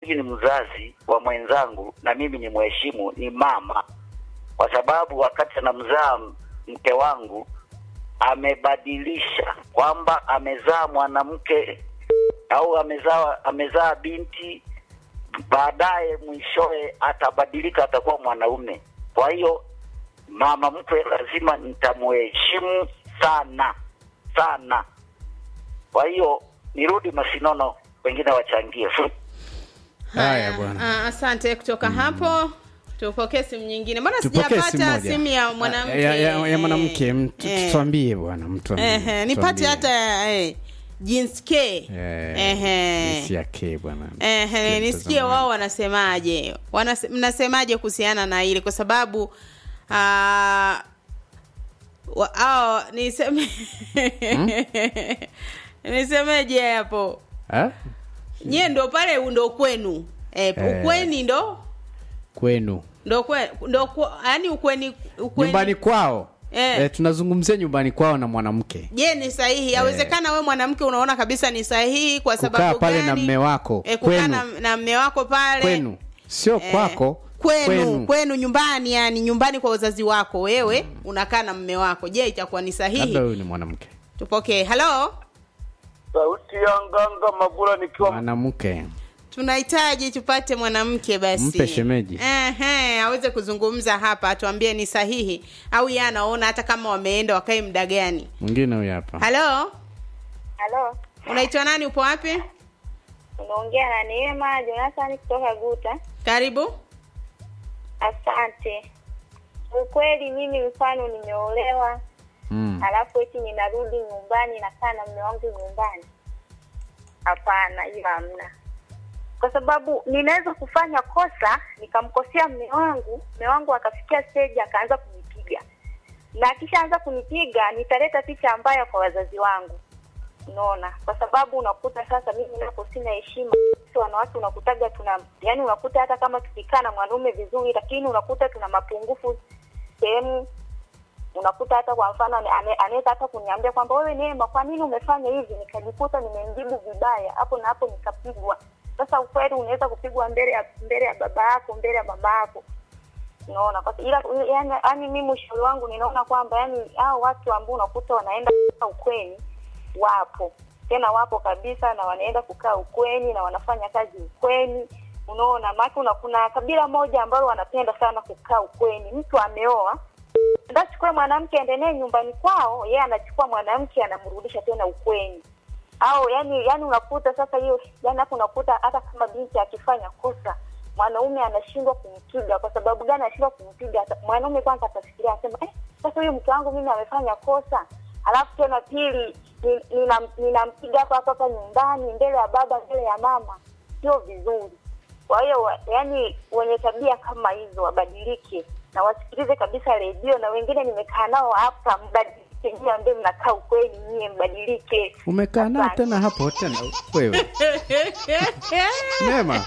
ni mzazi wa mwenzangu na mimi ni mheshimu, ni mama, kwa sababu wakati anamzaa mke wangu amebadilisha kwamba amezaa mwanamke au amezaa amezaa binti, baadaye mwishowe atabadilika, atakuwa mwanaume. Kwa hiyo mama mkwe lazima nitamheshimu sana sana. Kwa hiyo nirudi Masinono, wengine wachangie. Haya bwana. Ah, asante kutoka hapo tupokee simu nyingine mbona Tupokee simu sijapata moja. simu ya mwanamke ya, ya, ya mwanamke mtu- Eh. tuambie bwana mtu Ehe, nipate hata eh, jinsi K Ehe. jinsi yake bwana Ehe, Sikia nisikie mtazamaji. wao wanasemaje Wanase, mnasemaje kuhusiana na ile kwa sababu ah, wa, ao, niseme nisemeje hapo Ah? nyie ndo pale ndo kwenu e, Eh. ukweni ndo kwenu ndo kwe, ndo kwa- yaani ukweni, ukweni nyumbani kwao Eh. eh, tunazungumzia nyumbani kwao na mwanamke je ni sahihi yawezekana we mwanamke unaona kabisa ni sahihi kwa kukaa sababu pale gani? na mme wako e, kukaa kwenu na, na mme wako pale kwenu sio Eh, kwako kwenu, kwenu nyumbani yani nyumbani kwa wazazi wako wewe unakaa na mme wako je itakuwa ni labda sahihi huyu ni mwanamke tupokee halo Sauti ya nganga Mabula nikiwa mwanamke tunahitaji tupate mwanamke basi Mpe shemeji. Ehe, aweze kuzungumza hapa atuambie ni sahihi au yeye anaona hata kama wameenda wakae muda gani mwingine huyu hapa halo Halo, unaitwa nani upo wapi unaongea na Neema Jonathan kutoka Guta. karibu Asante. Ukweli mimi mfano nimeolewa, mm. alafu eti ninarudi nyumbani nakaa na mume wangu nyumbani? Hapana, hiyo hamna, kwa sababu ninaweza kufanya kosa nikamkosea mume wangu, mume wangu akafikia stage akaanza kunipiga, na akishaanza kunipiga nitaleta picha mbaya kwa wazazi wangu unaona kwa sababu unakuta sasa mimi napo sina heshima sisi wanawake unakutaga tuna yani unakuta hata kama tukikaa na mwanaume vizuri lakini unakuta tuna mapungufu sehemu unakuta hata kwa mfano ane- ane- anaweza hata kuniambia kwamba wewe Neema kwa nini umefanya hivi nikajikuta nimemjibu vibaya hapo na hapo nikapigwa sasa ukweli unaweza kupigwa mbele ya mbele ya baba yako mbele ya mama yako unaona kwa ila yani, yani mimi ushauri wangu ninaona kwamba yani hao watu ambao unakuta wanaenda kukaa ukweni wapo tena wapo kabisa na wanaenda kukaa ukweni na wanafanya kazi ukweni unaona maana kuna kuna kabila moja ambalo wanapenda sana kukaa ukweni mtu ameoa ndachukua mwanamke aendelee nyumbani kwao yeye anachukua mwanamke anamrudisha tena ukweni au yani yani unakuta sasa hiyo yani hapo unakuta hata kama binti akifanya kosa mwanaume anashindwa kumpiga kwa sababu gani anashindwa kumpiga Ata- mwanaume kwanza atafikiria anasema eh, sasa huyu mke wangu mimi amefanya kosa alafu tena pili ni- ninam- ninampiga hapa hapa hapa nyumbani mbele ya baba mbele ya mama sio vizuri kwa hiyo wa- yani wenye tabia kama hizo wabadilike na wasikilize kabisa redio na wengine nimekaa nao hapa mbadilike nyie ambaye mnakaa ukweli nyie mbadilike umekaa nao Asante. tena hapo tena wewe Neema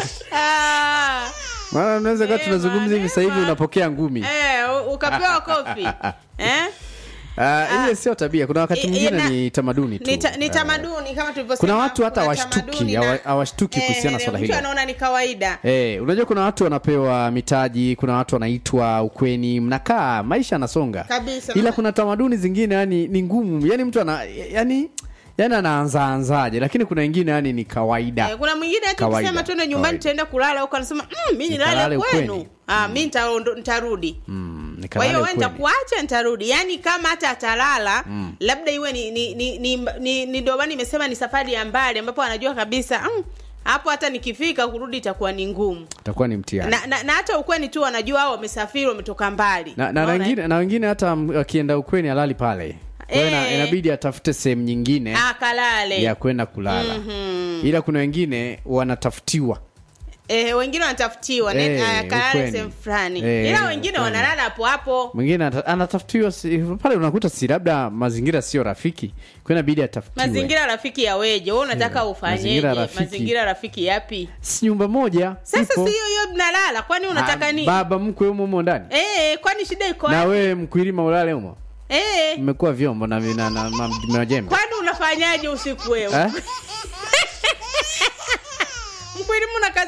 Ah, maana unaweza kuwa Neema, tunazungumza hivi sasa hivi Neema. unapokea ngumi eh, u- ukapewa kofi eh? Ah, ile sio tabia kuna wakati I- mwingine ina- ni tamaduni tu ni, ta, ni Ah, tamaduni kama tulivyosema kuna watu hata kuna hawashtuki tamaduni hawa- na- hawashtuki kuhusiana na eh, swala mtu hilo anaona ni kawaida Eh, unajua kuna watu wanapewa mitaji kuna watu wanaitwa ukweni mnakaa maisha yanasonga Kabisa. ila kuna tamaduni zingine yani ni ngumu yani mtu ana yani yani anaanzaanzaje lakini kuna wengine yani ni kawaida Eh, kuna mwingine hata Kawaida, ukisema tuende nyumbani kawaida. tutaenda kulala huko anasema mm, mi nilale Nikalale kwenu ukweni. ah, mi nitaondo- nitarudi mm, kwa nikalale hiyo we ukweni. nitakuacha nitarudi yaani kama hata atalala mm. labda iwe ni ni ni, ni, ni, ni ndio maana nimesema ni safari ya mbali ambapo anajua kabisa mm, hapo hata nikifika kurudi itakuwa ni ngumu itakuwa ni mtihani na, na, na hata ukweni tu wanajua hao wamesafiri wametoka mbali na, na, Unaona, wengine, na wengine hata m- akienda ukweni alali pale Kwa hiyo ina- Eh. inabidi atafute sehemu nyingine ah, kalale ya kwenda kulala Mhm. ila kuna wengine wanatafutiwa eh, wengine wanatafutiwa Eh, eh, kalale ukweni. sehemu fulani Eh, ila wengine ukweni. wanalala hapo hapo mwingine ata- anatafutiwa si- pale unakuta si labda mazingira sio rafiki kwa inabidi atafutiwe mazingira rafiki ya weje we unataka Eh, ufanyeje mazingira rafiki. mazingira rafiki yapi si nyumba moja sasa ipo. si hiyo hiyo mnalala kwani unataka Ah, nini baba mkwe humo humo ndani eh, kwani shida iko na wapi? wewe mkwilima ulale humo eh, mmekuwa vyombo na, na, na, na majembe kwani unafanyaje usiku wewe eh? mkwelimu na kazi